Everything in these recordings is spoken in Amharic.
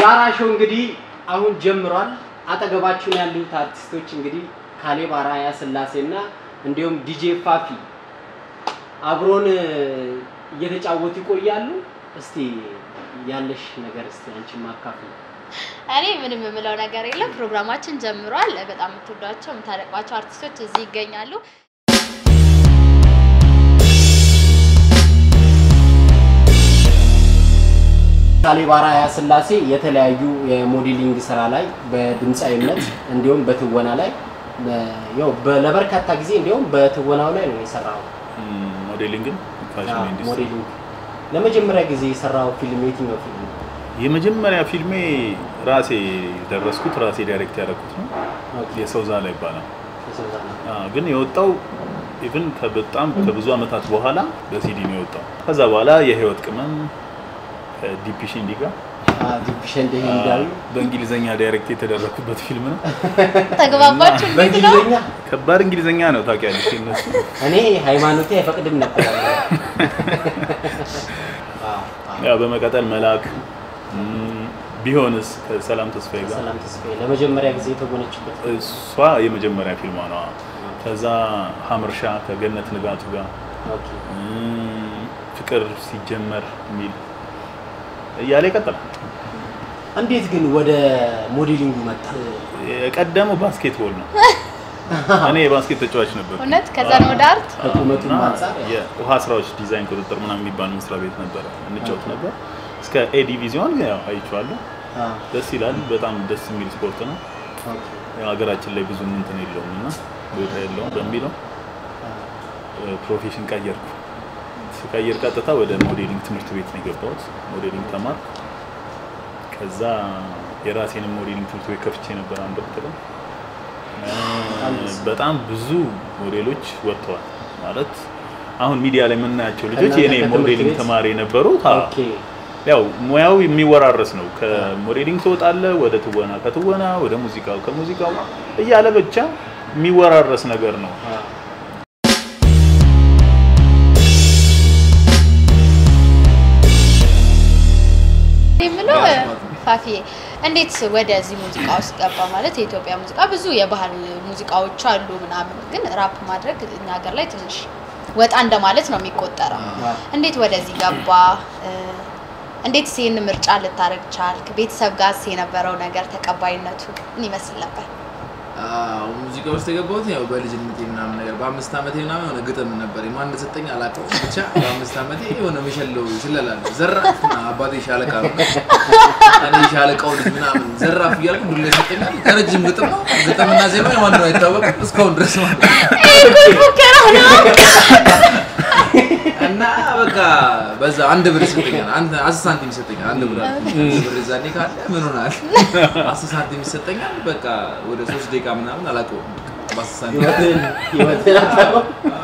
ዛራ ሾው እንግዲህ አሁን ጀምሯል። አጠገባችሁን ያሉት አርቲስቶች እንግዲህ ካሌብ አርአያ ስላሴና እንዲሁም ዲጄ ፋፊ አብሮን እየተጫወቱ ይቆያሉ። እስቲ ያለሽ ነገር እስቲ አንቺ ማካፈል እኔ ምንም የምለው ነገር የለም። ፕሮግራማችን ጀምሯል። በጣም የምትወዷቸው የምታደቅባቸው አርቲስቶች እዚህ ይገኛሉ። ካሌብ አርአያ ስላሴ የተለያዩ የሞዴሊንግ ስራ ላይ በድምፃዊነት እንዲሁም በትወና ላይ ያው በ- ለበርካታ ጊዜ እንዲሁም በትወናው ላይ ነው የሰራው። ሞዴሊንግን ፋሽን አዎ፣ ኢንዱስትሪ ሞዴሊንግ ለመጀመሪያ ጊዜ የሰራው ፊልም የትኛው ፊልም ነው? የመጀመሪያ ፊልሜ ራሴ ደረስኩት ራሴ ዳይሬክት ያደረኩት ነው። ኦኬ፣ የሰው ዛላ ይባላል። የሰው ዛና። አዎ፣ ግን የወጣው ኢቭን በጣም ከብዙ ዓመታት በኋላ በሲዲ ነው የወጣው። ከዛ በኋላ የህይወት ቅመም ከዲፒ ሽንዲ ጋር አዎ፣ ዲፕ ሸንድ ህንዳዊ በእንግሊዘኛ ዳይሬክት የተደረኩበት ፊልም ነው። ተግባባችሁ? እንዴት ነው? በእንግሊዝኛ ከባድ እንግሊዘኛ ነው ታውቂያለሽ። እነሱ እኔ ሃይማኖቴ አይፈቅድም ነበር። አዎ፣ አዎ። ያው በመቀጠል መልአክ እም፣ ቢሆንስ ከሰላም ተስፋዬ ጋር ሰላም ተስፋዬ ለመጀመሪያ ጊዜ የተጎነችበት እሷ የመጀመሪያ ፊልሟ ነው። ከዛ ሀመርሻ ከገነት ንጋቱ ጋር ኦኬ። እም፣ ፍቅር ሲጀመር የሚል እያለ ይቀጥላል። እንዴት ግን ወደ ሞዴሊንጉ መጣ? የቀደመው ባስኬትቦል ነው። እኔ የባስኬት ተጫዋች ነበር። እውነት? ከዛ ነው ወደ አርት? ከቁመቱም አንጻር ያው። የውሃ ስራዎች ዲዛይን ቁጥጥር ምናምን የሚባል መስሪያ ቤት ነበረ እንጫወት ነበር። እስከ ኤ ዲቪዚዮን ያው አይቼዋለሁ። አዎ፣ ደስ ይላል። በጣም ደስ የሚል ስፖርት ነው። ኦኬ። ያው ሀገራችን ላይ ብዙ እንትን የለውም እና ቦታ የለውም በሚለው አዎ። ፕሮፌሽን ቀየርኩ። ስቀይር ቀጥታ ወደ ሞዴሊንግ ትምህርት ቤት ነው የገባሁት። ሞዴሊንግ ተማርኩ። ከዛ የራሴንም ሞዴሊንግ ትምህርት ቤት ከፍቼ ነበር አንድ ወቅት ላይ እ፣ በጣም ብዙ ሞዴሎች ወጥተዋል። ማለት አሁን ሚዲያ ላይ የምናያቸው ልጆች ከእናንተ የኔ ከትምህርት ሞዴሊንግ ቤት? ተማሪ የነበሩት አዎ። ኦኬ። ያው ሙያው የሚወራረስ ነው። ከሞዴሊንግ ትወጣለህ ወደ ትወና፣ ከትወና ወደ ሙዚቃው፣ ከሙዚቃው እያለ ብቻ የሚወራረስ ነገር ነው። አዎ። እኔ የምለው ፋፊዬ እንዴት ወደዚህ ሙዚቃ ውስጥ ገባ? ማለት የኢትዮጵያ ሙዚቃ ብዙ የባህል ሙዚቃዎች አሉ ምናምን፣ ግን ራፕ ማድረግ እኛ ሀገር ላይ ትንሽ ወጣ እንደማለት ነው የሚቆጠረው። አዎ። እንዴት ወደዚህ ገባ? እ፣ እንዴት ይህን ምርጫ ልታደርግ ቻልክ? ቤተሰብ ጋር የነበረው ነገር ተቀባይነቱ ምን ይመስል ነበር? አዎ ሙዚቃ ውስጥ የገባሁት ያው በልጅነቴ ምናምን ነገር በአምስት ዓመቴ ምናምን የሆነ ግጥም ነበር ማን እንደሰጠኝ አላውቀውም። ብቻ በአምስት ዓመቴ የሆነ የሚሸለው ስለላለ ዘራፍ ና አባቴ ሻለቃ ነው እኔ ሻለቃው ልጅ ምናምን ዘራፍ እያልኩ ዱላ ይሰጠኛል። ከረጅም ግጥም ነው ግጥምና ዜማ የማን ነው አይታወቅም እስካሁን ድረስ ማለት ነው። ሙከራ ነው። እና በቃ በዛ አንድ ብር ይሰጠኛል። አንድ አስር ሳንቲም ይሰጠኛል። አንድ ብር አለ። አንድ ብር ዛኔ ካለ ምን ሆናል? አስር ሳንቲም ይሰጠኛል። በቃ ወደ ሶስት ደቂቃ ምናምን አላውቀውም። በአስር ሳንቲም ህይወትን ህይወትን አታውቀውም?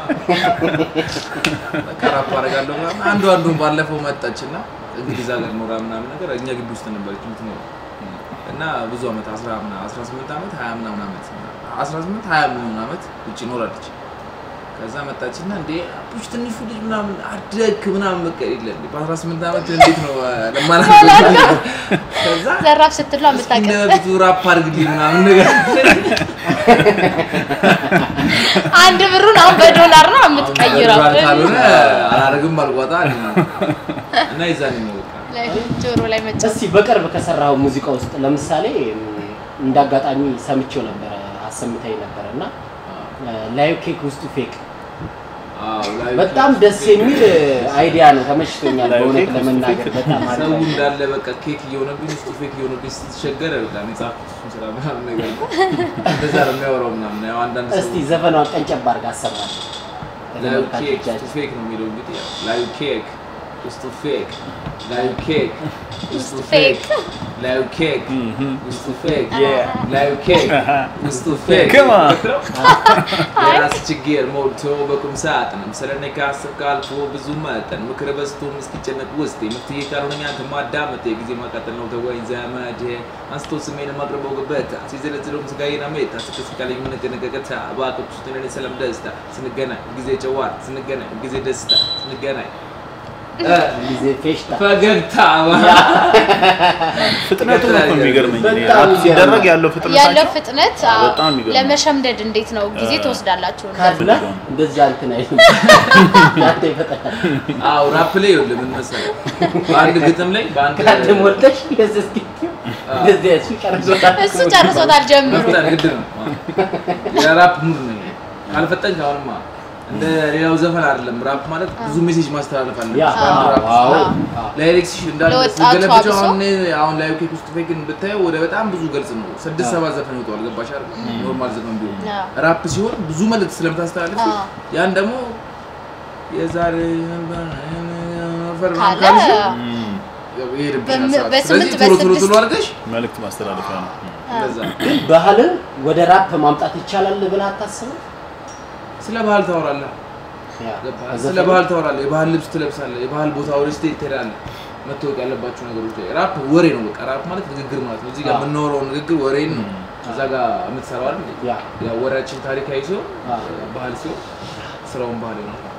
በቃ ራፕ አደርጋለሁ ምናምን። አንዱ አንዱን ባለፈው መጣች እና እንግሊዝ ሀገር ኖራ ምናምን ነገር እኛ ግቢ ውስጥ ነበረች የምትኖረው እና ብዙ ዓመት አስራ ምና- አስራ ስምንት ዓመት ሀያ ምናምን ዓመት አስራ ስምንት ሀያ ምናምን ዓመት ውጭ ኖራለች። ከዛ መጣችና እንዴ አቡሽ ትንሹ ልጅ ምናምን አደግክ ምናምን በቃ የለ እንዴ በአስራ ስምንት ዓመት እንዴት ነው ለማለት ከዛ ዘራፍ ስትሉ እንደ የምታውቅ በፊቱ ራፕ አድርግልኝ ምናምን ነገር አንድ ብሩን አሁን በዶላር ነው የምትቀይረው። አሁን በዶላር ካልሆነ አላደርግም አልቋጣ እና የዛኔ ነው በቃ ላይ ጆሮ ላይ መጫ እስቲ በቅርብ ከሰራው ሙዚቃ ውስጥ ለምሳሌ እንደ አጋጣሚ ሰምቼው ነበረ አሰምተኝ ነበረ እና ላይቭ ኬክ ውስጡ ፌክ አዎ፣ ላይ በጣም ደስ የሚል አይዲያ ነው። ተመችቶኛል ላይቭ በእውነት ኬክ ውስጡ ለመናገር ፌክ? በጣም አሪፍ ሰው አይዲያ። እንዳለ በቃ ኬክ እየሆነብኝ ውስጡ ፌክ እየሆነብኝ ስትቸገር በጣም የጻፍኩት እሱን ስራ ምናምን ነገር ነው። እንደዛ ነው የሚያወራው ምናምን ያው አንዳንድ ሰው እስቲ ዘፈኗን ቀንጨብ አድርጋ አሰማል ላዩ ኬክ ውስጡ ፌክ ነው የሚለው እንግዲህ ያው ላዩ ኬክ ውስጡ ፌክ ላዩ ኬክ ውስጡ ፌክ ላዩ ኬክ ውስጡ ፌክ ላዩ ኬክ ውስጡ ፌክ Come on. የራስ ችግር ሞልቶ በቁም ሳጥንም ስለኔ ካሰብክ አልፎ ብዙ መጠን ምክር በዝቶም እስኪጨነቅ ውስጤ መፍትሄ ካልሆነኝ አንተ ማዳመጥ የጊዜ ማቃጠል ነው ተወኝ ዘመድ አንስቶ ስሜን ማቅረበው ገበታ ሲዘለዝለውም ስጋዬን አሜታ ስቅስቃለኝ የምንገነገገታ እባክህ ውስጥ ነን ሰላም ደስታ ስንገናኝ ጊዜ ጨዋታ ስንገናኝ ጊዜ ደስታ ስንገናኝ እ፣ ጊዜ ፌሽታ ፈገግታ ፍጥነቱ ነው እኮ የሚገርመኝ እኔ በጣም ራፕ ሲደረግ ያለው ያለው ፍጥነታቸው ፍጥነት አዎ፣ አዎ፣ በጣም ይገርማል። ለመሸምደድ እንዴት ነው ጊዜ እ፣ ትወስዳላችሁ? ካድላ እንደዛ እንትን አይልም። ያንተ ይፈጠራል። አዎ ራፕ ላይ ይኸውልህ ምን መሰለህ በአንድ ግጥም ላይ በአንድ ካድ ሞልተሽ እንደዚህ እስኪ- እንደዚህ እሱ ጨርሶታል። እሱ ጨርሶታል ጀምሮ መፍጠን ግድ ነው የራፕ ሙድ ነው ይሄ። ካልፈጠንክ አሁንማ እንደ ሌላው ዘፈን አይደለም ራፕ ማለት ብዙ ሜሴጅ ማስተላለፍ አለ ያ በአንድ ራፕ አዎ፣ ውስጥ አዎ። ላይሬክስ እንዳለ ለወጣቱ ስትገለብጨው አብሶ? አሁን አሁን ላይ ኬክ ውስጥ ፌክን ብታየው ወደ በጣም ብዙ ገልጽ ነው ስድስት ሰባት ዘፈን ይወጣዋል ገባሽ አይደል ኖርማል ዘፈን ቢሆን አዎ። ራፕ ሲሆን ብዙ መልዕክት ስለምታስተላልፍ አዎ። ያን ደግሞ የዛሬ ካለ እም፣ ይሄድብሻል በም- ሰዓት። በስምንት ስለዚህ ቶሎ ቶሎ በስድስት ቶሎ አድርገሽ መልዕክት ማስተላለፊያ ነው። እም። እንደዛ ግን ባህልን ወደ ራፕ ማምጣት ይቻላል ብለህ አታስብም? ስለ ባህል ታወራለህ ያ፣ ስለ ባህል ታወራለህ። የባህል ልብስ ትለብሳለህ። የባህል ቦታ ወደ ስቴት ትሄዳለህ። መታወቅ ያለባቸው ነገሮች ላይ ራፕ ወሬ ነው። በቃ ራፕ ማለት ንግግር ማለት ነው። እዚህ ጋር አዎ። የምናወራው ንግግር ወሬን ነው። እዛ ጋር የምትሰራው አይደል? ያ ያ ወሬያችን ታሪካዊ ሲሆን አዎ። ባህል ሲሆን ስራውን ባህል ነው ማለት ነው።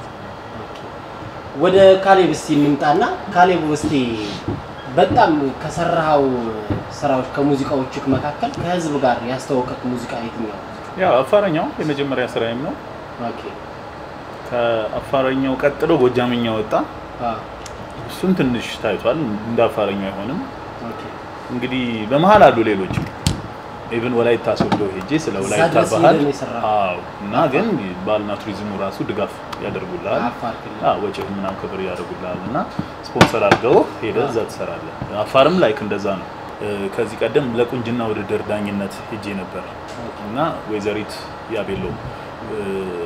ወደ ካሌብ እስቲ እንምጣና ካሌብ እስቲ በጣም ከሰራኸው ስራዎች ከሙዚቃዎቹ መካከል ከህዝብ ጋር ያስተዋወቀቅ ሙዚቃ የትኛው? ያው አፋረኛው የመጀመሪያ ስራዬም ነው። ኦኬ ከአፋረኛው ቀጥሎ ጎጃምኛ ወጣ። አ እሱም ትንሽ ታይቷል። እንደ አፋረኛው አይሆንም። ኦኬ እንግዲህ በመሀል አሉ ሌሎች ኢቭን ወላይታ ሶዶ ሄጄ ስለ እዛ ወላይታ ድረስ ባህል ሄደህ ነው የሰራኸው? አዎ። እና ግን ባህልና ቱሪዝሙ ራሱ ድጋፍ ያደርጉልሃል። አፋር ክልል አዎ ወጪህ ምናምን ክብር ያደርጉልሃል እና ስፖንሰር አድርገው ሄደህ እዛ ትሰራለህ። አፋርም ላይክ እንደዛ ነው። እ፣ ከዚህ ቀደም ለቁንጅና ውድድር ዳኝነት ሄጄ ነበር እና ወይዘሪት ያቤሎ እ፣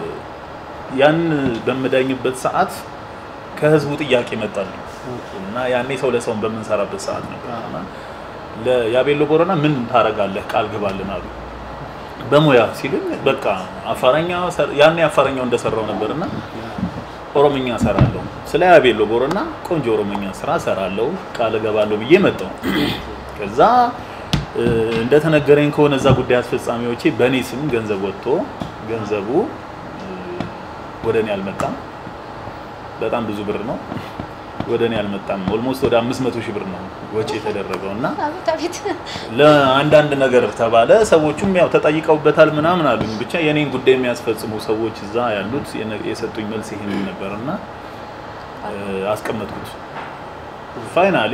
ያን በምዳኝበት ሰዓት ከህዝቡ ጥያቄ መጣልኝ እና ያኔ ሰው ለሰውን በምንሰራበት ሰዓት ነበር እና ለያቤሎ ቦረና ምን ታረጋለህ ቃል ግባልን አሉ። በሙያ ሲሉኝ በቃ አፋረኛ ሰር- ያኔ አፋረኛው እንደሰራው ነበርና ኦሮምኛ ሰራለሁ። ስለ ያቤሎ ቦረና ቆንጆ ኦሮምኛ ስራ ሰራለሁ ቃል እገባለሁ ብዬ መጣሁ። ከዛ እ፣ እንደተነገረኝ ከሆነ እዛ ጉዳይ አስፈጻሚዎቼ በእኔ ስም ገንዘብ ወጥቶ ገንዘቡ እ፣ ወደ እኔ አልመጣም። በጣም ብዙ ብር ነው። ወደ እኔ አልመጣም። ኦልሞስት ወደ 500 ሺህ ብር ነው ወጪ የተደረገው እና አቤት አቤት ለአንዳንድ ነገር ተባለ። ሰዎቹም ያው ተጠይቀውበታል ምናምን አሉኝ። ብቻ የኔን ጉዳይ የሚያስፈጽሙ ሰዎች እዛ ያሉት የነ- የሰጡኝ መልስ ይሄን ነበር እና እ፣ አስቀመጥኩት። ፋይናሊ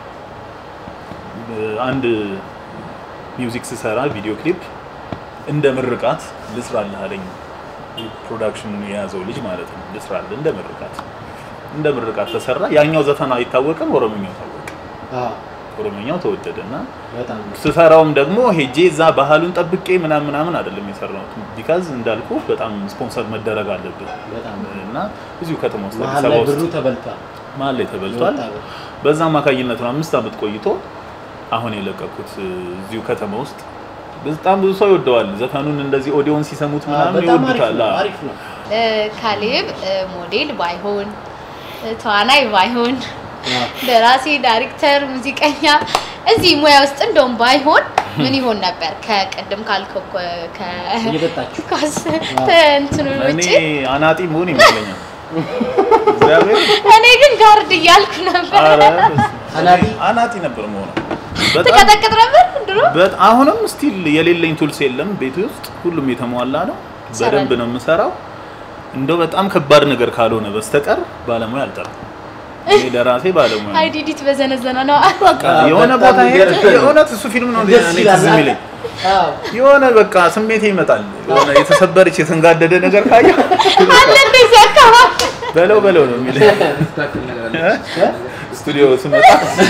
አንድ ሚውዚክ ስሰራ ቪዲዮ ክሊፕ እንደ ምርቃት ልስራልህ አለኝ። ፕሮዳክሽኑን የያዘው ልጅ ማለት ነው። ልስራልህ እንደ ምርቃት እንደ ምርቃት ተሰራ። ያኛው ዘፈን አይታወቅም፣ ኦሮምኛው ታወቀ። አ ኦሮምኛው ተወደደ እና በጣም ስሰራውም ደግሞ ሄጄ እዛ ባህሉን ጠብቄ ምናምን ምናምን አይደለም የሰራሁት። ቢካዝ እንዳልኩ በጣም ስፖንሰር መደረግ አለብን በጣም እና እዚሁ ከተማ ውስጥ መሀል አዲስ ላይ አበባ ብሩ ውስጥ ተበልቷል። መሀል ላይ ተበልቷል። የወጣ ብር። በዛ አማካኝነት ነው አምስት ዓመት ቆይቶ አሁን የለቀኩት እዚሁ ከተማ ውስጥ በጣም ብዙ ሰው ይወደዋል። ዘፈኑን እንደዚህ ኦዲዮን ሲሰሙት አ ምናምን በጣም አሪፍ ይወዱታል። ነው። አዎ። አሪፍ ነው። እ፣ ካሌብ እ፣ ሞዴል ባይሆን እ፣ ተዋናይ ባይሆን አ ደራሲ፣ ዳይሬክተር፣ ሙዚቀኛ እዚህ ሙያ ውስጥ እንደውም ባይሆን ምን ይሆን ነበር? ከቅድም ካልከው ከ- ከ- እየጠጣችሁ ኳስ አዎ። እንትኑ እኔ ውጭ አናጢ መሆን ይመስለኛል። እግዚአብሔር እኔ ግን ጋርድ እያልኩ ነበር። ኧረ አናጢ? አናጢ ነበር መሆነው በጣም ትቀጠቅጥ ነበር ድሮ። በት አሁንም ስቲል የሌለኝ ቱልስ የለም ቤት ውስጥ ሁሉም የተሟላ ነው። በደንብ ነው የምሰራው። እንደው በጣም ከባድ ነገር ካልሆነ በስተቀር ባለሙያ አልጠራም። እኔ ለራሴ ባለሙያ ነኝ። አይዲዲት በዘነዘነ ነው። በቃ የሆነ በጣም ቦታ ሄጄ የሚገርም ነው። የእውነት እሱ ፊልም ነው እንደ ደስ እኔ ይላል። ትዝ የሚለኝ አዎ የሆነ በቃ ስሜቴ ይመጣል። የሆነ የተሰበረች የተንጋደደ ነገር ካየሁ አለ እንደዚህ አካባቢ በለው በለው ነው የሚለኝ። ትክክል ነገር አለ። ስቱዲዮ ስመጣ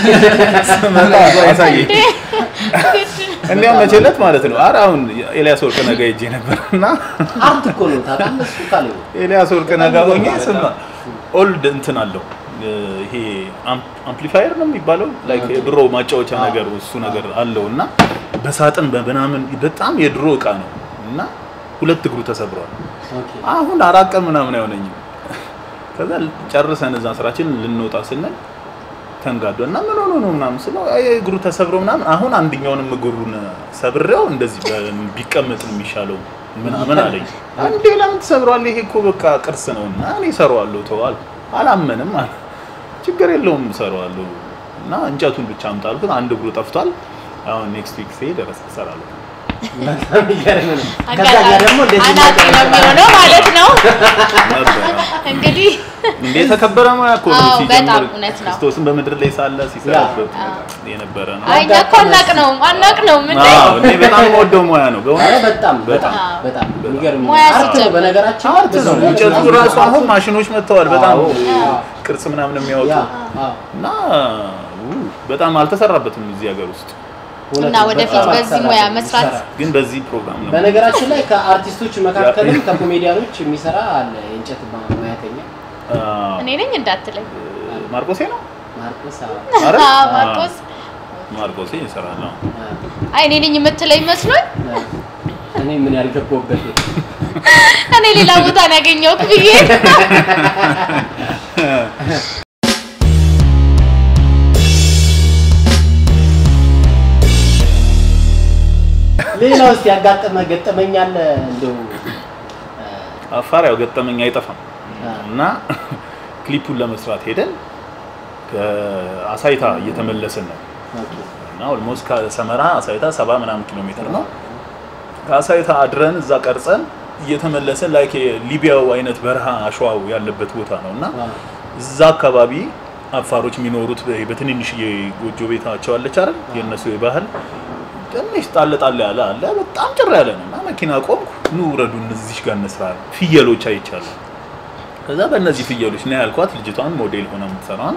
ስመጣ አሳየኝ። እንዲያውም መቼለት ማለት ነው። ኧረ አሁን ኤልያስ ወርቅነህ ጋር ሄጄ ነበር እና አርት እኮ ነው ታውቃለህ። እሱ ካሌብ ኤልያስ ወርቅነህ ጋር ሆኜ ስማ ኦልድ እንትን አለው ይሄ አምፕሊፋየር ነው የሚባለው ላይክ የድሮ ማጫወቻ ነገር እሱ ነገር አለው እና በሳጥን በምናምን በጣም የድሮ እቃ ነው እና ሁለት እግሩ ተሰብሯል። ኦኬ አሁን አራት ቀን ምናምን አይሆነኝም። ከዛ ጨርሰን እዛ ስራችን ልንወጣ ስንል ተንጋዶ እና ምን ሆኖ ነው ምናምን ስለው አይ እግሩ ተሰብሮ ምናምን አሁን አንደኛውንም እግሩን ሰብሬው እንደዚህ በ- ቢቀመጥ ነው የሚሻለው ምናምን አለኝ። እንዴ ለምን ተሰብሯል? ይሄ እኮ በቃ ቅርስ ነው እና እኔ እሰራዋለሁ ተዋል። አላመንም አለ። ችግር የለውም እሰራዋለሁ እና እንጨቱን ብቻ አምጣ አልኩት። አንድ እግሩ ጠፍቷል። አሁን ኔክስት ዊክ ስሄድ እረስ- እሰራለሁ። በጣም የሚገርም ነው። ከዛ ጋር ደግሞ እንደዚህ አናጢ ነው የሚሆነው ማለት ነው። ነበር። እንግዲህ እንዴ የተከበረ ሙያ እኮ ነው አዎ፣ ሲጀምር በጣም እውነት ነው። ክርስቶስን በምድር ላይ ሳለ ሲሰራበት ያ። የነበረ ነው። አይ እኛ እኮ አናቅ ነው አናቅ ነው ምን አዎ እኔ በጣም የምወደው ሙያ ነው ኧረ በእውነት በጣም በጣም አዎ። በጣም የሚገርም ሙያ አርት ነው። ሲጀምር። በነገራችን አርት ነው። ብዙ እንጨቱ ብዙ ራሱ አሁን ማሽኖች መጥተዋል። በጣም አዎ፣ አዎ። ቅርጽ ምናምን የሚያወጡ ያ አዎ፣ እና ው፣ በጣም አልተሰራበትም እዚህ ሀገር ውስጥ እውነት እና ነው። ወደፊት በጣም በዚህ ሙያ አሰራር መስራት ይሰራል። ግን በዚህ ፕሮግራም ነው በነገራችን ላይ ከአርቲስቶች መካከልም ያ- ከኮሜዲያኖች የሚሰራ አለ የእንጨት ማ- ሙያተኛ አዎ። እኔ ነኝ እንዳትለኝ ማርቆሴ ነው ማርቆስ አዎ። አረ? አዎ፣ ማርቆስ ማርቆሴ ይሰራል። አዎ። አዎ፣ አይ እኔ ነኝ የምትለኝ መስሎኝ አዎ። እኔ ምን ያልገባሁበት እኔ ሌላ ቦታ ነው ያገኘሁት ብዬ ሌላ ውስጥ ያጋጠመ ገጠመኝ አለ እንደው እ፣ አፋር ያው ገጠመኝ አይጠፋም አ፣ እና ክሊፑን ለመስራት ሄደን ከአሳይታ እየተመለስን ነው ኦኬ። እና ኦልሞስት ከሰመራ አሳይታ ሰባ ምናምን ኪሎ ሜትር ነው። ከአሳይታ አድረን እዛ ቀርጸን እየተመለስን ላይክ የሊቢያው አይነት በረሃ አሸዋው ያለበት ቦታ ነው እና አዎ፣ እዛ አካባቢ አፋሮች የሚኖሩት በ- በትንንሽዬ ጎጆ ቤታቸው አለች አይደል? የእነሱ የባህል ትንሽ ጣል ጣል ያለ አለ። በጣም ጭር ያለ ነው እና መኪና ቆምኩ። ኑ ውረዱ፣ እነዚህ ጋር እንስራ። ፍየሎች አይቻለሁ። ከዛ በእነዚህ ፍየሎች ነው ያልኳት ልጅቷን ሞዴል ሆነ የምትሰራዋን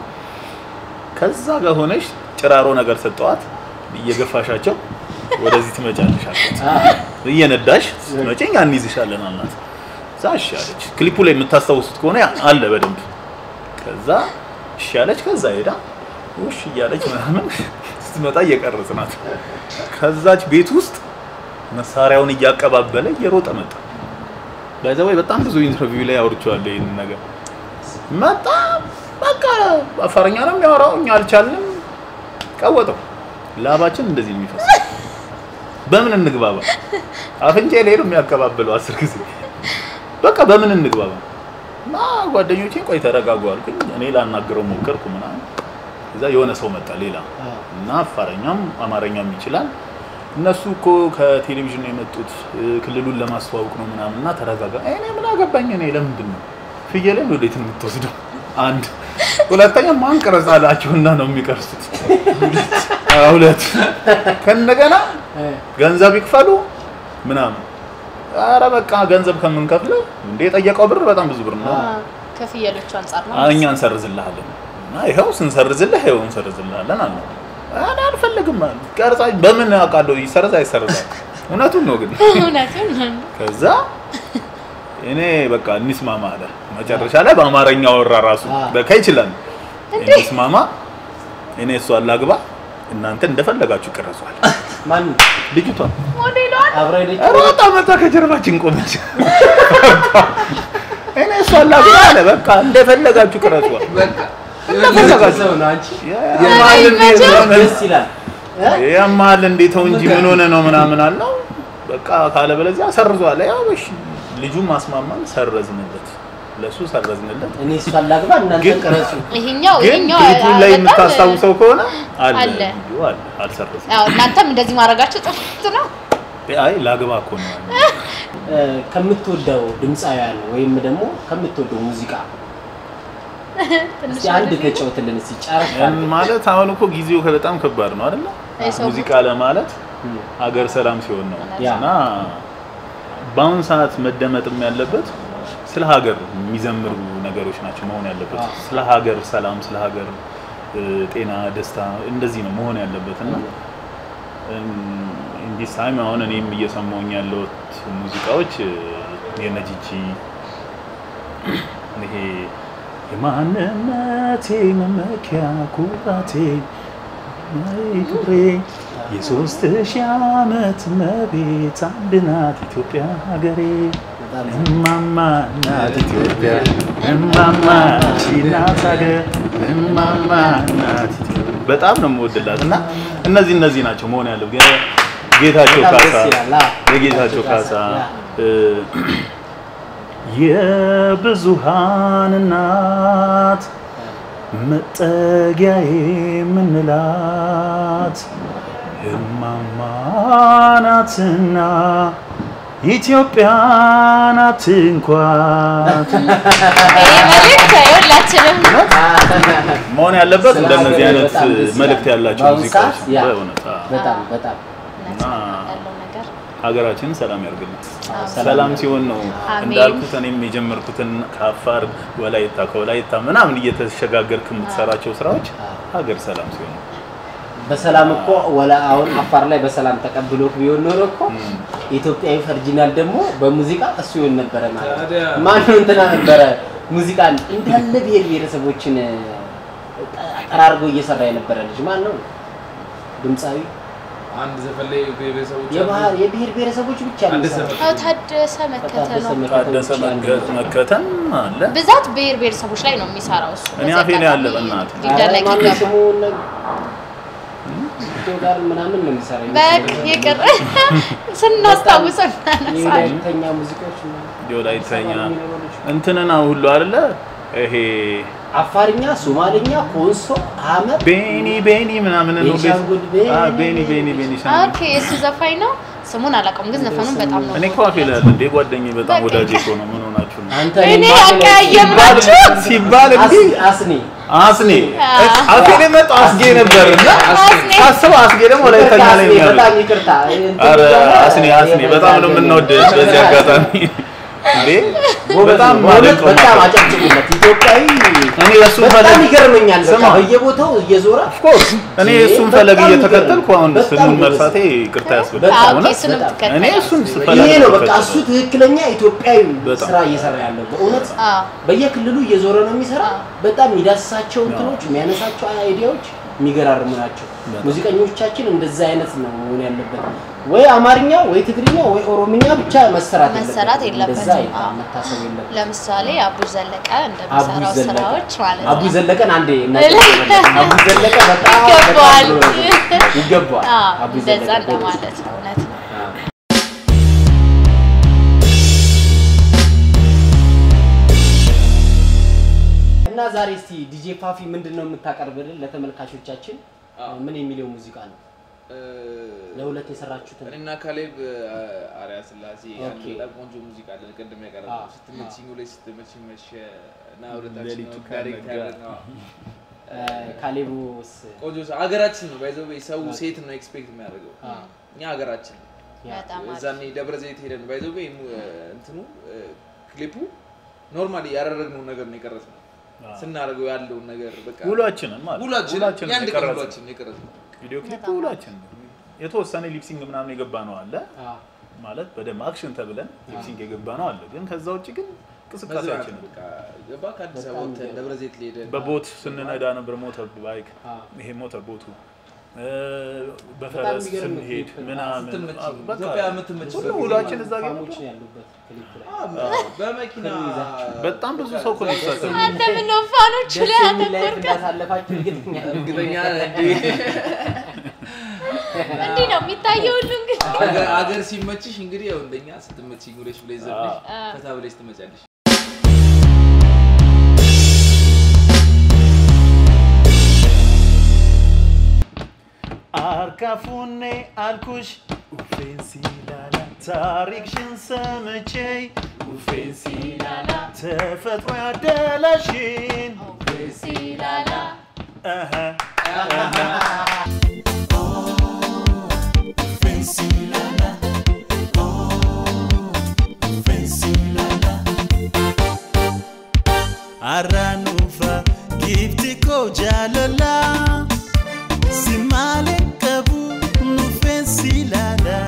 ከዛ ጋር ሆነሽ ጭራሮ ነገር ሰጠዋት። እየገፋሻቸው ወደዚህ ትመጫለሽ አልኳት። አዎ፣ እየነዳሽ ስትመጪ እኛ እንይዝሻለን አልናት። እዛ እሺ አለች። ክሊፑ ላይ የምታስታውሱት ከሆነ ያ- አለ በደንብ። ከዛ እሺ አለች። ከዛ ሄዳ ውሽ እያለች ምናምን ስትመጣ እየቀረጽናት ከዛች ቤት ውስጥ መሳሪያውን እያቀባበለ እየሮጠ መጣ። ባይዘ ወይ በጣም ብዙ ኢንተርቪው ላይ አውርቼዋለሁ ይህንን ነገር መጣ። በቃ አፋርኛ ነው የሚያወራው፣ እኛ አልቻልንም። ቀወጠው። ላባችን እንደዚህ ነው የሚፈሰው። በምን እንግባባ? አፍንጫ ላይ ነው የሚያቀባብለው አስር ጊዜ። በቃ በምን እንግባባ? እና ጓደኞቼ ቆይ ተረጋጉ አልኩኝ። እኔ ላናግረው ሞከርኩ ምናምን። እዛ የሆነ ሰው መጣ ሌላ አዎ። እና አፋረኛም አማርኛም ይችላል። እነሱ እኮ ከቴሌቪዥን ነው የመጡት እ፣ ክልሉን ለማስተዋወቅ ነው ምናምን እና ተረጋጋ። እኔ ምን አገባኝ? እኔ ለምንድን ነው ፍየልን ወዴት ነው የምትወስደው? አንድ ሁለተኛ ማን ቀረጻላችሁና ነው የሚቀርሱት? አዎ፣ ሁለት ከእንደገና እ፣ ገንዘብ ይክፈሉ ምናምን። አረ በቃ ገንዘብ ከምንከፍል እንዴ የጠየቀው ብር በጣም ብዙ ብር ነው። አዎ። ከፍየሎቹ አንጻር ነው እኛ እንሰርዝልሃለን እና ይኸው ስንሰርዝልህ ይኸው እንሰርዝልሃለን አለ። እኔ አልፈልግም አለ። ቀርጻ በምን አውቃለሁ ይሰርዝ አይሰርዛል? እውነቱን ነው ግን እውነቱን ከዛ እኔ በቃ እንስማማ አለ። መጨረሻ ላይ በአማርኛ ወራ ራሱ አ። በቃ ይችላል። እንስማማ፣ እኔ እሷን ላግባ፣ እናንተ እንደፈለጋችሁ ይቀረጿል። ማን ልጅቷ ሞዴሏን አብራ ሄደች? ሮጣ መጣ ከጀርባችን ቆመች። እኔ እሷን ላግባ አለ። በቃ እንደፈለጋችሁ ቅረጿል። በቃ እንደፈለጋችሁ ሰው ነው አንቺ የማልን ደስ ይላል እ? ያማል እንዴ ተው እንጂ ምን ሆነ ነው ምናምን አለው። በቃ ካለ በለዚያ ሰርዟል። ያው እሺ ልጁን ማስማማን ሰረዝንለት፣ ለሱ ሰረዝንለት። እኔ እሷን ላግባ እናንተ ግን- ቀረጹ ይሄኛው ግን ይሄኛው ክሊፑ ላይ በጣም- የምታስታውሰው ከሆነ አለ አለ። ቪዲዮ አለ፣ አልሰረዝም። ያው እናንተም እንደዚህ ማድረጋችሁ ጥፍት ነው። አይ ላግባ እኮ ነው እ፣ ከምትወደው ድምፃውያን ወይም ደግሞ ከምትወደው ሙዚቃ ትንሽ እስቲ አንድ ተጫውትልን እስቲ ጨረፍ ያን ማለት አሁን እኮ ጊዜው በጣም ከባድ ነው አይደለ? የሰው ሙዚቃ ለማለት ሀገር ሰላም ሲሆን ነው ያ። እና በአሁን ሰዓት መደመጥም ያለበት ስለ ሀገር የሚዘምሩ ነገሮች ናቸው መሆን ያለበት። አዎ። ስለ ሀገር ሰላም፣ ስለ ሀገር እ፣ ጤና፣ ደስታ እንደዚህ ነው መሆን ያለበት እና እንዲህ ታይም አሁን እኔም እየሰማሁኝ ያለሁት ሙዚቃዎች እ፣ የነ ጂጂ ይሄ የማንነቴ መመኪያ ኩራቴ ናይ ክብሬ የሶስት ሺህ ዓመት መቤት አንድ ናት ኢትዮጵያ ሀገሬ በጣም እማማ ናት ኢትዮጵያ እማማ ቺ ናት ሀገር እማማ ናት ኢትዮጵያ በጣም ነው የምወድላት እና እነዚህ እነዚህ ናቸው መሆን ያለው ጌታቸው በጣም ካሳ ደስ ይላል። አዎ። የጌታቸው ካሳ ያ። እ፣ የብዙሃን እናት መጠጊያዬ የምንላት እማማ ናትና ኢትዮጵያ ናት እንኳን ይሄ መልእክት የሁላችንም መሆን ያለበት እንደነዚህ አይነት በጣም ደስ ይላል። መልእክት ያላቸው በአሁኑ ሙዚቃዎች ሰዓት ያ። በእውነት አዎ። በጣም በጣም እውነት ነው ያለው ነገር ሀገራችንን ሰላም ያርግልን። አዎ። ሰላም ሲሆን ነው አሜን። እንዳልኩት እኔም የጀመርኩትን ከአፋር ወላይታ ከወላይታ ምናምን እየተሸጋገርክ የምትሰራቸው ስራዎች ሀገር ሰላም ሲሆን ነው። በሰላም እኮ ወላ አሁን አፋር ላይ በሰላም ተቀብሎክ ቢሆን ኖሮ እኮ ኢትዮጵያዊ ፈርጂናል ደግሞ በሙዚቃ እሱ ይሆን ነበረ ማለት ነው። ታዲያ። ማነው እንትና ነበረ ሙዚቃን እንዳለ ብሔር ብሔረሰቦችን ጠራርጎ እየሰራ የነበረ ልጅ ማን ነው? ድምፃዊ አንድ ዘፈን ላይ ብሔረሰቦች አሉ። የባህል የብሔር ብሔረሰቦች ብቻ ነው ታደሰ የሚሰራው። አዎ ታደሰ መከተ ታደሰ ነው መከተ ታደሰ ብቻ ነው። መገ- መከተም አለ። ብዛት ብሔር ብሔረሰቦች ላይ ነው የሚሰራው እሱ እኔ በዚህ አፌ ላይ አለ አጋጣሚ በእናትህ። ሊደነቅ ኧረ ማነው ይገባል ስሙ? እነ- ጋር ምናምን ነው የሚሰራ በቃ ይቅር ስናስታውሰው እናነሳለን የወላይተኛ ሙዚቃዎች ምናምን የወላይተኛ ይሰራሉ የሚኖሩ ልጅ። እንትንና ሁሉ አይደለ ይሄ አፋርኛ፣ ሶማሌኛ፣ ኮንሶ፣ አመር ቤኒ ቤኒ ምናምን ነው ቤኒሻንጉል ቤኒ አ ቤኒ ቤኒ ቤኒሻንጉል ኦኬ እሱ ዘፋኝ ነው ስሙን አላውቀውም ግን ዘፈኑን በጣም ነው እኔ እኮ አፌ ላይ አለ እንዴ ጓደኛዬ በጣም በቃ ወዳጄ እኮ ነው ምን ሆናችሁ ነው አንተ እኔ እኔ ባለ- አቀያየምናችሁ? ሲባል እንዲህ አስ- አስኒ አስኔ አዎ። አፌ ላይ መጣው አስጌ ነበር እና አስኔ ሳስበው አስጌ ደግሞ ወላይተኛ ላይ ነው አስኒ፣ ያለው በጣም ይቅርታ እንትን አረ እያለ- አስኔ አስኔ በጣም ነው የምንወድህ በዚህ አጋጣሚ እንዴ ጎበዝ በጣም ነው። በእውነት ማደንቀው በጣም ማለት አጨብጭቡለት። ኢትዮጵያዊ እኔ እሱን በጣም ፈለግ ይገርመኛል። በቃ ስማ። በየቦታው እየዞረ ኦፍኮርስ እኔ እሱን ፈለግ በጣም እየተከተልኩ አሁን በጣም ስሙን ጎበዝ። መርሳቴ ይቅርታ ያስብላል በጣም ኦኬ እውነት እሱንም በጣም። ትከተል እኔ እሱን ስፈለግ ይሄ ነው በቃ የምከተለው። እሱ ትክክለኛ ኢትዮጵያዊ በጣም። ስራ እየሰራ ያለው በእውነት አዎ በየክልሉ እየዞረ ነው የሚሰራ። አዎ። በጣም የሚዳስሳቸው እንትኖች የሚያነሳቸው አይዲያዎች የሚገራርሙ ናቸው። በጣም። ሙዚቀኞቻችን እንደዛ አይነት ነው መሆን ያለበት። ወይ አማርኛ ወይ ትግርኛ ወይ ኦሮምኛ ብቻ መሰራት መሰራት የለበትም። እንደዛ የለበትም። አይታ- አዎ። መታሰብ የለበትም። ለምሳሌ አቡ ዘለቀ አቡ እንደሚሰራው ዘለቀ ስራዎች ማለት አቡ ነው ዘለቀን አንዴ እናጨብጭብለት። አቡ ዘለቀ በጣም ይገባዋል። በጣም ጥሩ ነው። ይገባዋል። አዎ አቡ እንደዛ ዘለቀ ጎበዝ። እንደማለት ነው እውነት ነው አዎ። እና ዛሬ እስቲ ዲጄ ፋፊ ምንድን ነው የምታቀርብልን ለተመልካቾቻችን? አዎ። ምን የሚለው ሙዚቃ ነው? እ፣ ለሁለት የሰራችሁትን እኔና ካሌብ አሪያ ስላሴ አንድ ኦኬ። በጣም ቆንጆ ሙዚቃ አለ። ቅድም ያቀረብነው አዎ። ስትመችኝ ውለሽ ስትመችኝ መሸ እና ሁለታችን ሌሊቱ ነው ዳይሬክት ካልነጋ። ያደረግነው። ካሌቡስ ቆንጆ ሰው ሀገራችን ነው ባይዘው ሰው አዎ። ሴት ነው ኤክስፔክት የሚያደርገው አዎ። እኛ ሀገራችን ነው። በጣም አሪፍ እዛኔ ደብረ ዘይት ሄደን ባይዘው እንትኑ እ፣ ክሊፑ ኖርማሊ ያደረግነውን ነገር ነው የቀረጽነው አዎ። ስናደርገው ያለውን ነገር በቃ ውሏችንን ማለት ውሏችን ውሏችንን የአንድ ቀን የቀረጽነው። ውሏችን የቀረጽነው ቪዲዮ ክሊፕ በጣም ውሏችን የተወሰነ ሊፕሲንግ ምናምን የገባ ነው አለ አዎ። ማለት በደንብ አክሽን ተብለን ሊፕሲንግ የገባ ነው አለ ግን ከዛ ውጭ ግን እንቅስቃሴያችን በቃ ገባ ከአዲስ አበባ በጣም ወጥተን ገባ። ደብረ ዘይት ሄደን በቦት ስንነዳ ነበር ሞተር ባይክ አዎ። ይሄ ሞተር ቦቱ እ፣ በጣም በፈረስ የሚገርም ስንሄድ ክሊፕ ነው። ምናምን ስትመች አ- በቃ ኢትዮጵያ የምትመችበት ሁሉ ጊዜ ውሏችን ማለት እዛ ጋር ፋሞች ነበር። ነው ያሉበት ክሊፕ ላይ። አዎ፣ በመኪና በጣም ብዙ ሰው እኮ ነው የተሳተፈው። አንተ ምን ነው ፋኖቹ ደስ ላይ የሚል ላይፍ አተኮርከ እንዳሳለፋችሁ እርግጠኛ ነኝ። እርግጠኛ ነን እንዴ እንዲህ ነው የሚታየው ሁሉ እንግዲህ አገር- አገር ሲመችሽ እንግዲህ ያው እንደኛ ስትመችኝ ብለሽ ብለሽ ዘብለሽ አዎ። ፈታ ብለሽ ትመጫለሽ አርካፉኔ አልኩሽ ኡፌንሲላላ ታሪክሽን ሰምቼ ኡፌንሲላላ ተፈጥሮ ያደላሽን ሲላላ አሀ Aranufa gifti ko jalala Simale kabu nufensi lala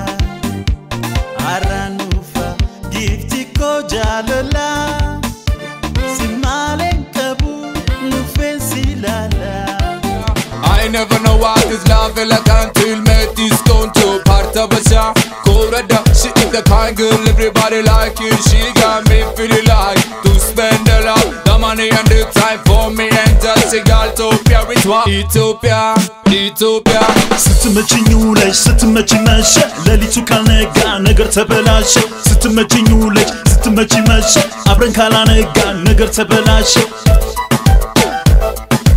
Aranufa gifti ko jalala Simale kabu nufensi lala I never know what is love like until met this gone to part of a shot. Korada, she is the kind girl everybody like it. She got me feeling like to spend a lot the money and the time for me and just a girl Ethiopia with what? Ethiopia, Ethiopia. ስትመችኝ ውለሽ ስትመችኝ መሸ ሌሊቱ ካልነጋ ነገር ተበላሸ ስትመችኝ ውለሽ ስትመችኝ መሸ አብረን ካላነጋ ነገር ተበላሸ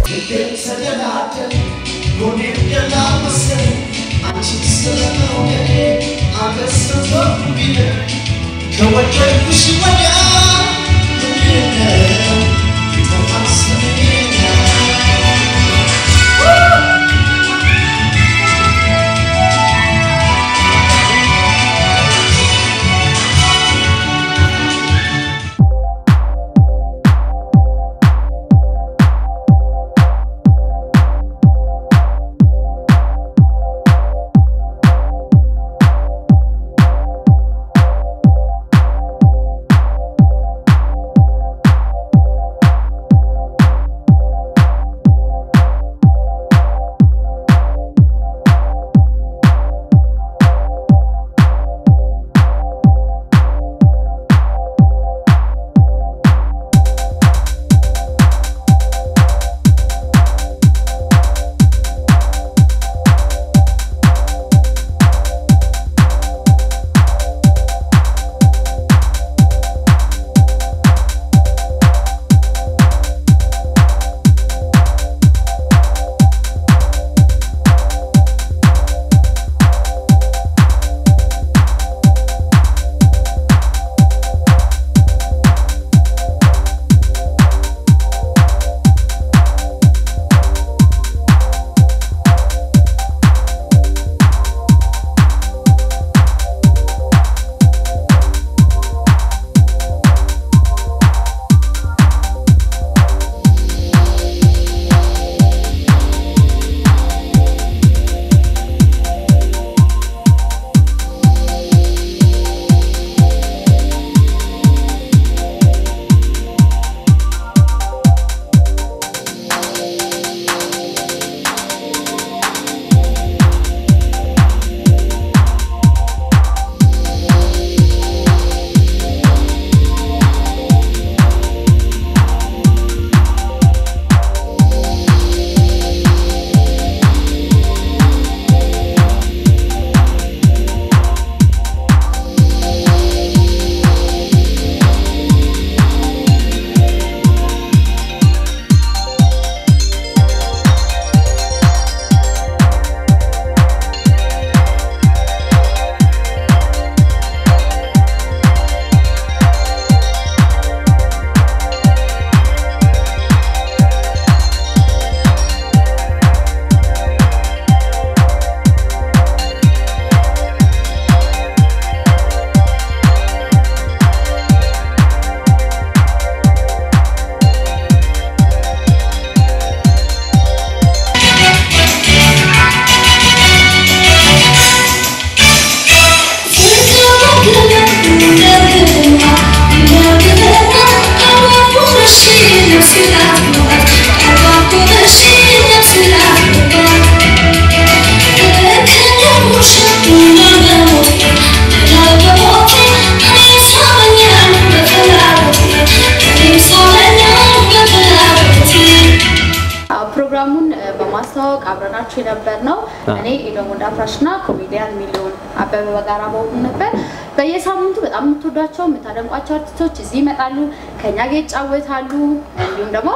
ፕሮግራሙን በማስተዋወቅ አብረናችሁ የነበር ነው። እኔ ኤዶም ወንዳፍራሽ እና ኮሜዲያን ሚሊዮን አበበ በጋራ በሆኑ ነበር። በየሳምንቱ በጣም የምትወዷቸው የምታደንቋቸው አርቲስቶች እዚህ ይመጣሉ፣ ከኛ ጋር ይጫወታሉ። እንዲሁም ደግሞ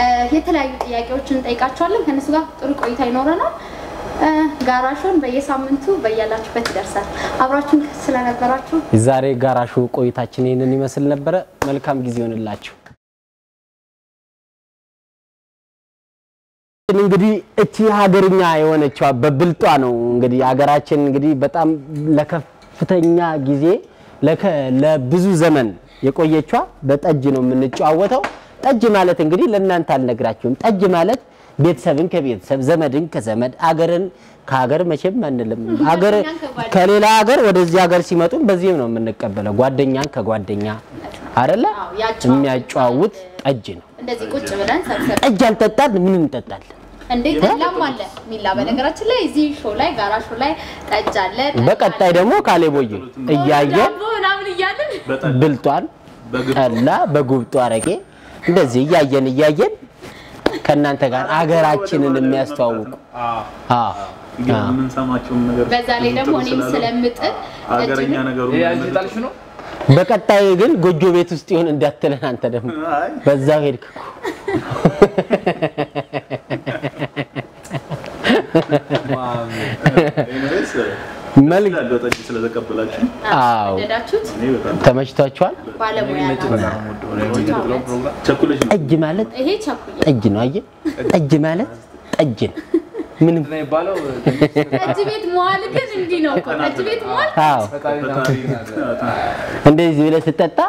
የተለያዩ ጥያቄዎችን እንጠይቃቸዋለን። ከእነሱ ጋር ጥሩ ቆይታ ይኖረናል። ጋራሾን በየሳምንቱ በያላችሁበት ይደርሳል። አብራችሁን ስለነበራችሁ ዛሬ ጋራሹ ቆይታችን ይህንን ይመስል ነበረ። መልካም ጊዜ ይሆንላችሁ። እንግዲህ እቺ ሀገርኛ የሆነችዋ በብልጧ ነው እንግዲህ ሀገራችን እንግዲህ በጣም ለከፍተኛ ጊዜ ለከ- ለብዙ ዘመን የቆየቿ በጠጅ ነው የምንጨዋወተው። ጠጅ ማለት እንግዲህ ለእናንተ አልነግራችሁም። ጠጅ ማለት ቤተሰብን ከቤተሰብ ዘመድን ከዘመድ አገርን ከሀገር መቼም አንልም። ሀገር ከሌላ ሀገር ወደዚህ ሀገር ሲመጡም በዚህም ነው የምንቀበለው። ጓደኛን ከጓደኛ አይደለ አዎ፣ ያጨዋውታል። የሚያጨዋውት ጠጅ ነው። እንደዚህ ቁጭ ብለን ሰብሰብ ጠጅ አልጠጣን ምን እንጠጣለን? እንዴ ሚላም አለ ሚላ በነገራችን ላይ እዚህ ሾው ላይ ጋራ ሾው ላይ ጠጅ አለ ጠጅ በቀጣይ አለ። ደግሞ ካሌቦዬ እያየን ዳቦ ምናምን እያልን ብልጧን ጠላ በጉብጡ አረቄ እንደዚህ እያየን እያየን ከእናንተ ጋር አገራችንን የሚያስተዋውቁ አዎ፣ ግን አዎ። የምንሰማቸውን ነገር በዛ ላይ ደግሞ ብዙ እኔም ስላለ ስለምጥል ሀገረኛ ጠጅ- ነገሩ ይሄ አንቺ ጣልሽ ነው? በቀጣይ ግን ጎጆ ቤት ውስጥ ይሆን እንዳትለን አንተ ደግሞ አይ በዛው ሄድክ እኮ። መልክ ያለው ጠጅ ስለተቀበላችሁ አዎ ወደዳችሁት? እኔ በጣም ተመችቷችኋል? ባለሙያ ነው። ቸኩለሽ ነው ጠጅ ማለት ይሄ ቸኩዬ ጠጅ ነው። አየህ፣ ጠጅ ማለት ጠጅ ነው። ምንም የሚባለው ጠጅ ቤት መዋል ግን እንዲህ ነው እኮ። ጠጅ ቤት መዋል አዎ፣ እንደዚህ ብለህ ስትጠጣ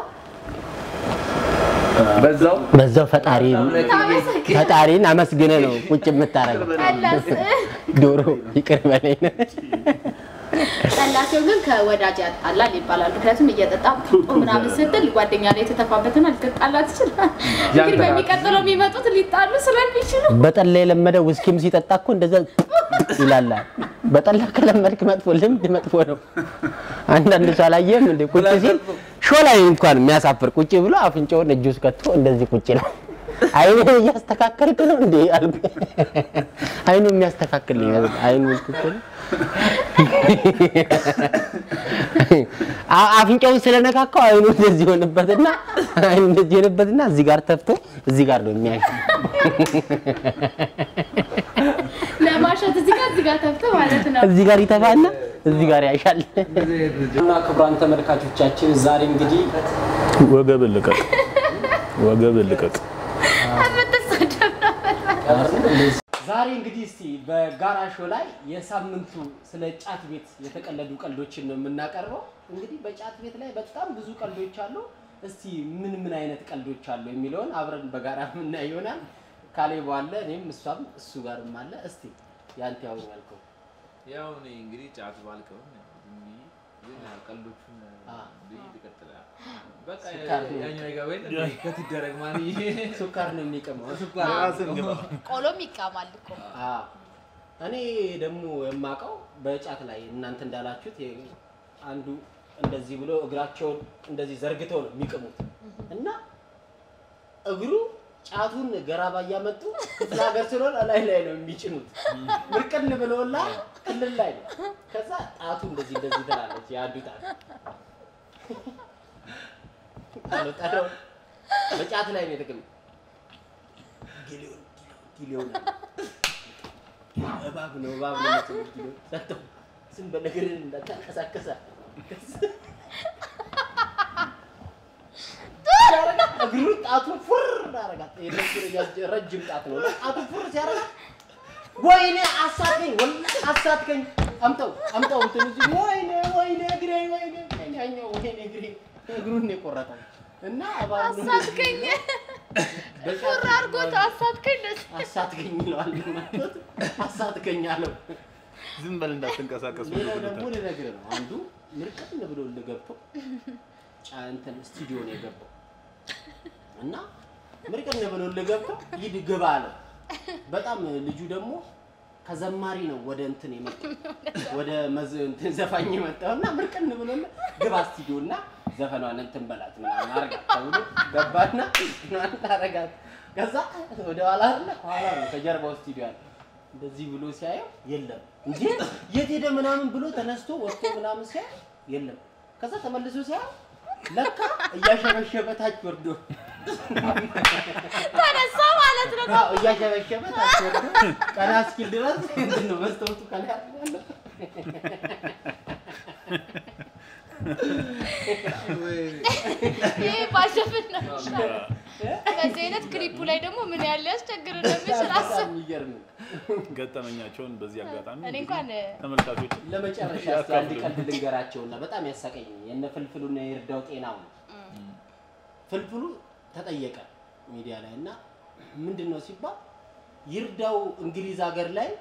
በዛው በዛው ፈጣሪ ታመሰግን ፈጣሪን አመስግነ ነው ቁጭ የምታረገው። ጠላስ ዶሮ ይቅር በለኝ ነው። ጠላሴው ግን ከወዳጅ ያጣላል ይባላል። ምክንያቱም እየጠጣ ጡጦ ምናምን ስትል ጓደኛ ላይ የተተፋበትና ልትጣላ ትችላል። እንግዲህ በሚቀጥለው የሚመጡት ሊጣሉ ስለሚችሉ በጠላ የለመደ ውስኪም ሲጠጣ እኮ እንደዛ ይላል። በጠላ ከለመድክ መጥፎ ልምድ መጥፎ ነው። አንዳንድ ሰው አላየህም እንደ ቁጭ ሲል ሾ ላይ እንኳን የሚያሳፍር ቁጭ ብሎ አፍንጫውን እጁ ውስጥ ከቶ እንደዚህ ቁጭ ይላል። አይኑን እያስተካከልክ ነው እንዴ አልኩ። አይኑ የሚያስተካክልኝ አይኑ ውስጥ እኮ ነው። አ- አፍንጫውን ስለነካካው አይኑ እንደዚህ ሆነበትና አይኑ እንደዚህ ሆነበትና እዚህ ጋር ተፍቶ እዚህ ጋር ነው የሚያይ ለማሸት እዚህ ጋር እዚህ ጋር ተፍተ ማለት ነው። እዚህ ጋር ይተፋና እዚህ ጋር ያሻል። እና ክቡራን ተመልካቾቻችን ዛሬ እንግዲህ ወገብን ልቀቅ፣ ወገብን ልቀቅ። የምትሰደብ ነበር። ዛሬ እንግዲህ እስቲ በጋራ ሾው ላይ የሳምንቱ ስለ ጫት ቤት የተቀለዱ ቀልዶችን ነው የምናቀርበው። እንግዲህ በጫት ቤት ላይ በጣም ብዙ ቀልዶች አሉ። እስቲ ምን ምን አይነት ቀልዶች አሉ የሚለውን አብረን በጋራ የምናይ ይሆናል። ካሌብ አለ፣ እኔም እሷም እሱ ጋርም አለ። እስቲ ያንተ ያው ያልከው ያው እኔ እንግዲህ ጫት ባልቀውም ያው ዝም ብዬ ግን ያው ቀልዶቹን አ። ብዬ ትቀጥላለህ። በቃ ስኳር ነው። ያኛው ይገባኝ ከትደረግ ማን ሱካር ነው የሚቀመው። ቆሎም ይቃማል እኮ አዎ። እኔ ደግሞ የማውቀው በጫት ላይ እናንተ እንዳላችሁት የ- አንዱ እንደዚህ ብሎ እግራቸውን እንደዚህ ዘርግተው ነው የሚቅሙት እና እግሩ ጫቱን ገራባ እያመጡ ክፍለ ሀገር ስለሆነ ላይ ላይ ነው የሚጭኑት። ምርቅን ብሎላ ክልል ላይ ነው። ከዛ ጣቱ እንደዚህ እንደዚህ ትላለች የአንዱ ጣት አልወጣለው በጫት ላይ ነው የተቀመጠው። ጊሊዮን ጊሊዮን ጊሊዮን እባብ ነው እባብ ነው የምትለው ጊሊዮን ሰጠው። ዝም በል እግርህን እንዳታንቀሳቀሳ እግሩን ጣቱን ፉር አረጋት። የነሱ ረጃጅ- ረጅም ጣት ነው። ጣቱን ፉር ሲያረጋት ወይኔ አሳትከኝ፣ ወላሂ አሳትከኝ፣ አምጠው አምጠው እንትን እዚህ ወይኔ ወይኔ እግሬ ወይኔ ወይኔ ያኛው ወይኔ እግሬ እግሩን ነው የቆረጠው እና እባብ ነው አሳትከኝ በጫት ፉር አድርጎት አሳትከኝ ደስ አሳትከኝ ይለዋል። መጥቶት አሳትከኝ አለው። ዝም በል እንዳትንቀሳቀስ ሌላው ደግሞ ልነግርህ ነው። አንዱ ምርቅን ብሎ ገብቶ ጫ እንትን ስቱዲዮ ነው የገባው እና ምርቅን ብሎ ገብቶ ሂድ ግባ አለው። በጣም ልጁ ደግሞ ከዘማሪ ነው ወደ እንትን የመጣው ወደ መዝ እንትን ዘፋኝ የመጣው እና ምርቅን ብሎ ግባ ስቱዲዮ እና ዘፈኗን እንትን በላት ምናምን አረጋት ተብሎ ገባና ምናምን አረጋት። ከዛ ወደ ኋላ አለ ከኋላ ነው ከጀርባው ስቱዲዮ አለ። እንደዚህ ብሎ ሲያየው የለም እንዴ የት ሄደ ምናምን ብሎ ተነስቶ ወጥቶ ምናምን ሲያየው የለም። ከዛ ተመልሶ ሲያየው ለካ እያሸበሸበ ታች ወርዶ ተነሳ ማለት ነው። አዎ እያሸበሸበ ታች ወርዶ ቀና እስኪል ድረስ እንትን ነው መስታወቱ ቀና ያለው ይሄ ባሸፍን ነው የሚሻለው። በዚህ አይነት ክሊፑ ላይ ደግሞ ምን ያህል ሊያስቸግር እንደሚችል አስብ። በጣም የሚገርም ነው። ገጠመኛቸውን በዚህ አጋጣሚ እኔ እንኳን ተመልካቾች ለመጨረሻ እስኪ አንድ ቀልድ ልንገራቸውና በጣም ያሳቀኝ የነ ፍልፍሉና የእርዳው ጤናው ነው። ፍልፍሉ ተጠየቀ ሚዲያ ላይ እና ምንድን ነው ሲባል ይርዳው እንግሊዝ ሀገር ላይ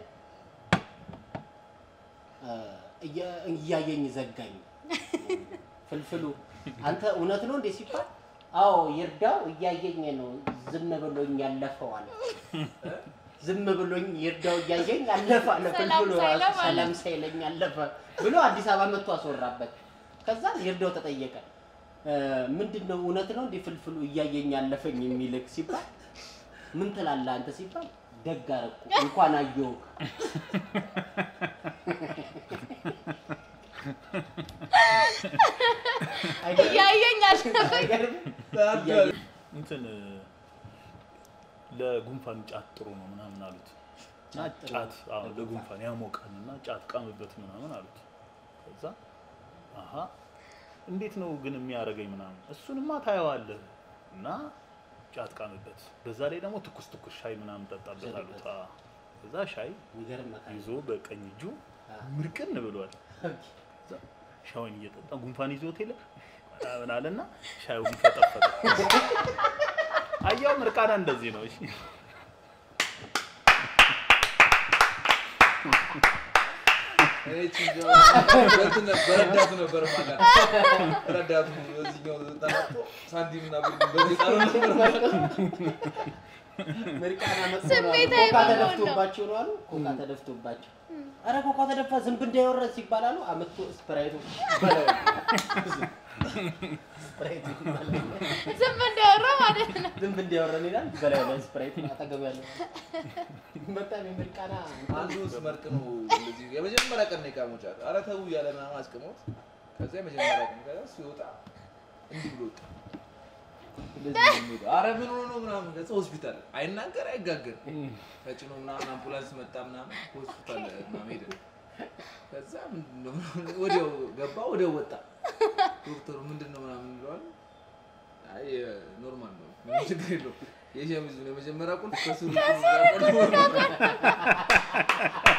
እ፣ እያ- እያየኝ ዘጋኝ። ፍልፍሉ አንተ እውነት ነው እንዴ ሲባል አዎ ይርዳው እያየኝ ነው ዝም ብሎኝ ያለፈው አለ። ዝም ብሎኝ ይርዳው እያየኝ አለፈ አለ። ሰላም ፍልፍሉ ሳይለው ራሱ ማለት ሰላም ሳይለኝ አለፈ ብሎ አዲስ አበባ መጥቶ አስወራበት። ከዛ ይርዳው ተጠየቀ እ፣ ምንድን ነው እውነት ነው እንዴ ፍልፍሉ እያየኝ ያለፈኝ የሚልክ ሲባል ምን ትላለህ አንተ ሲባል ደግ አደረኩ እንኳን አየሁህ አይገርምም? እያየኝ አለፈኝ። አይገርምም? እያየኝ እንትን ለጉንፋን ጫት ጥሩ ነው ምናምን አሉት እና ጫት ጥሩ ጫት ነው አዎ ለጉንፋን። ለጉንፋን ያሞቃል እና ጫት ቃምበት ምናምን አሉት ከዛ አሀ እንዴት ነው ግን የሚያደርገኝ ምናምን እሱንማ ታየዋለህ እና ጫት ቃምበት በዛ ላይ ደግሞ ትኩስ ትኩስ ሻይ ምናምን ጠጣበት አሉት አዎ። ከዛ ሻይ የሚገርም መካሪ ይዞ በቀኝ እጁ አዎ። ምርቅን ብሏል ከዛ ሻዩን እየጠጣ ጉንፋን ይዞት የለ ምናምን አለና ሻዩን ፈጠፈጠ አያው ምርቃና እንደዚህ ነው እሺ በረዳቱ ነበር ማለት ረዳቱ እዚህኛው ተናጦ ሳንቲም እና ብር በዚህ ጣሉ ነበር ምርቃና መጥቶ ነው አሉ። ስሜታዊ ኮካ በመሆን ነው። ተደፍቶባቸው ነው አሉ። ኮካ ተደፍቶባቸው አረ ኮካ ተደፋ ዝንብ እንዳይወረድ ሲባል አሉ አመቶ ስፕራይቱ በለው ስፕራይቱ በለው ዝም እንዳወራ ማለት ነው። ዝንብ እንዳይወረድ ይላል በላዩ ላይ ስፕራይቱ አጠገብ ያለው በጣም የምርቃና አንዱ ስመርቅ ነው እንደዚህ የመጀመሪያ ቀን ነው የቃመው ጫት። ኧረ ተው እያለ ምናምን አስቅሞት ከዛ የመጀመሪያ ቀን ከዛ ሲወጣ እንዲህ ብሎ ወጣ። እንደዚህ ነው የሚሄደው። ኧረ ምን ሆኖ ነው ምናምን ከዛ ሆስፒታል አይናገር አይጋገር ተጭኖ ምናምን አምቡላንስ መጣ ምናምን ሆስፒታል ምናምን ሄደ። ከዛ ምንድን ነው ወዲያው ገባ ወዲያው ወጣ። ዶክተሩ ምንድን ነው ምናምን ይለዋል። አይ ኖርማል ነው ምንም ችግር የለውም። የሸሚዙን የመጀመሪያ ቁልፍ ከስሩ